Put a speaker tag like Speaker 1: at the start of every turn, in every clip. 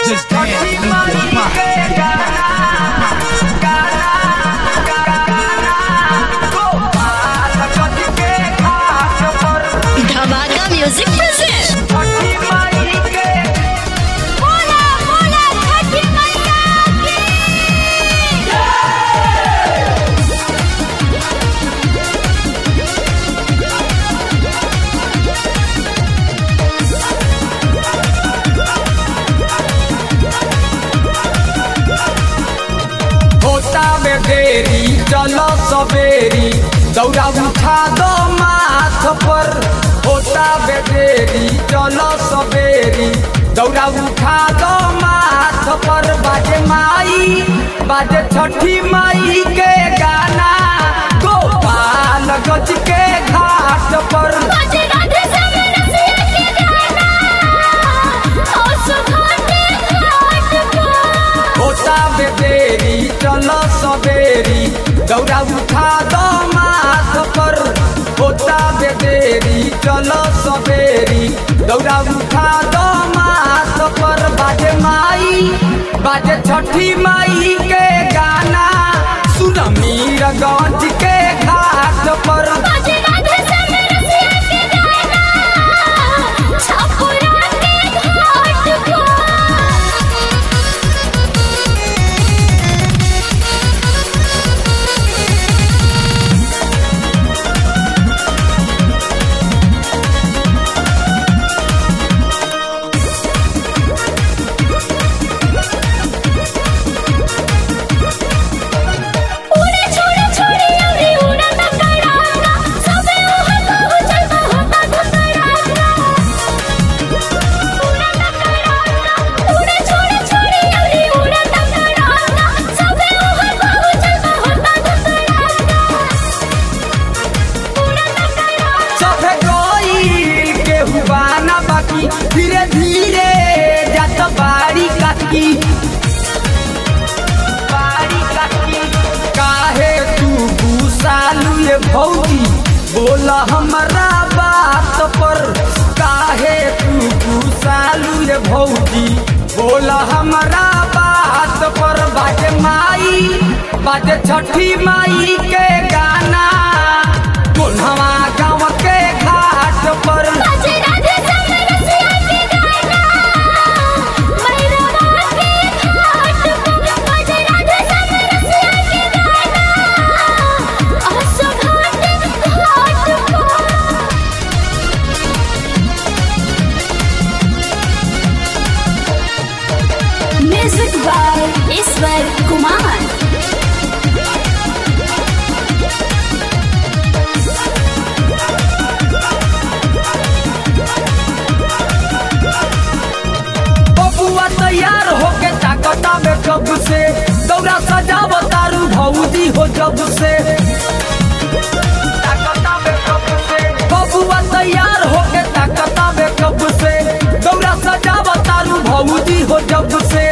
Speaker 1: Just dance, move your body.
Speaker 2: Dhamaka music present बोला बोला छठी मैया की
Speaker 3: होता में देरी चलो सवेरी दौड़ा उठा दो माथ पर होता में देरी चलो सवेरी दौड़ा उठा दो माथ पर बाजे माई बाजे छठी माई के गाना गोपाल गज के घाट पर
Speaker 2: बाजे राधे श्याम रसिया के गाना और सुभाते घाट पर
Speaker 3: होता में देरी चलो सवेरी दौड़ा उठा दो माथ पर होता में देरी चलो सवेरी दौड़ा उठा दो माथ पर बाजे माई बाजे छठी माई के गाना सुन मीर गंज के घाट पर
Speaker 2: बाजे राधे श्याम रसिया के गाना छपुरा के घाट पर उड़े छोड़े छोड़े अरे उड़ा तकरारा सबे ओहा कहू चलता होता धकरारा उड़ा तकरारा उड़े छोड़े छोड़े अरे उड़ा तकरारा सबे ओहा कहू चलता होता धकरारा उड़ा तकरारा
Speaker 3: सभे गईल के हुआ ना बाकी धीरे धीरे जात बाड़ी काकी बाड़ी काकी काहे तू गुसालू ये भौजी बोला हमारा बात पर काहे तू गुसालू ये भौजी बोला हमारा बात पर बाजे माई बाजे छठी माई के गाना कोन्हवा गाँव के घाट पर
Speaker 2: बाजे राधे श्याम रसिया के गाना मैरवा के घाट पर बाजे राधे श्याम रसिया के गाना और सुभाते घाट पर म्यूजिक बाय ईश्वर कुमार
Speaker 3: बबुआ तैयार होके ताकता में कब से दौरा सजाव तारू भौजी हो जब से ताकता में कब से बबुआ तैयार होके ताकता में कब से दौरा सजाव तारू भौजी हो जब से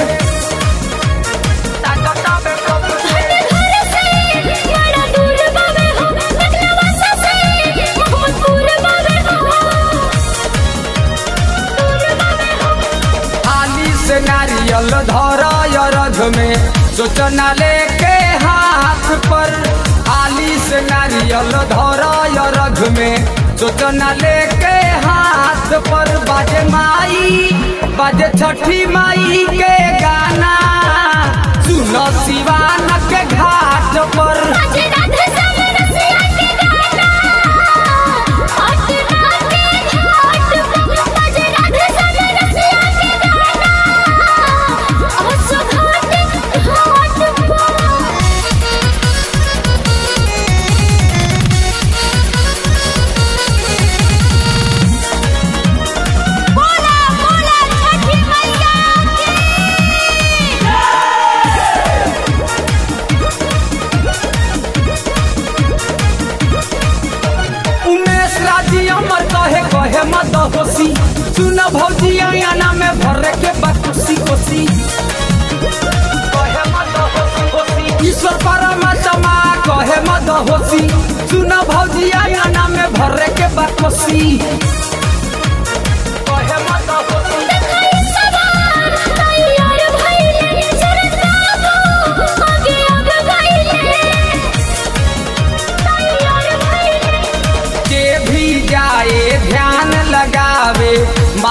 Speaker 3: ताकता में कब से
Speaker 2: घर से बड़ा दूर बावे हो लखनऊ से मोहम्मदपुर बावे हो दूर बावे हो
Speaker 3: आली से नारियल धर रथ में सोचना लेके हाथ पर आली से नारियल धर रथ में सोचना लेके हाथ पर बाजे माई बाजे छठी माई के गाना सुनो शिवान के घाट पर
Speaker 2: बाजे राधे श्याम रसिया के गाना पटना के घाट पर बाजे राधे श्याम रसिया के गाना और सुभाते घाट पर बोला बोला छठी मैया
Speaker 3: उमेश राजी अमर कहे कहे मत होसी सुन भौजी अंगना में भरे के बकुसी कोसी कहे मत होसी होसी ईश्वर परमात्मा कहे मत होसी सुन भौजी अंगना में भरे के बकुसी कहे मत होसी
Speaker 2: देखाई सवार तैयार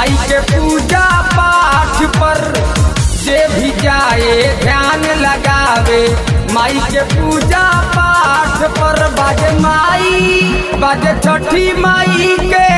Speaker 3: माई के पूजा पाठ पर जे भी जाए ध्यान लगावे माई के पूजा पाठ पर बाजे माई बाजे छठी माई के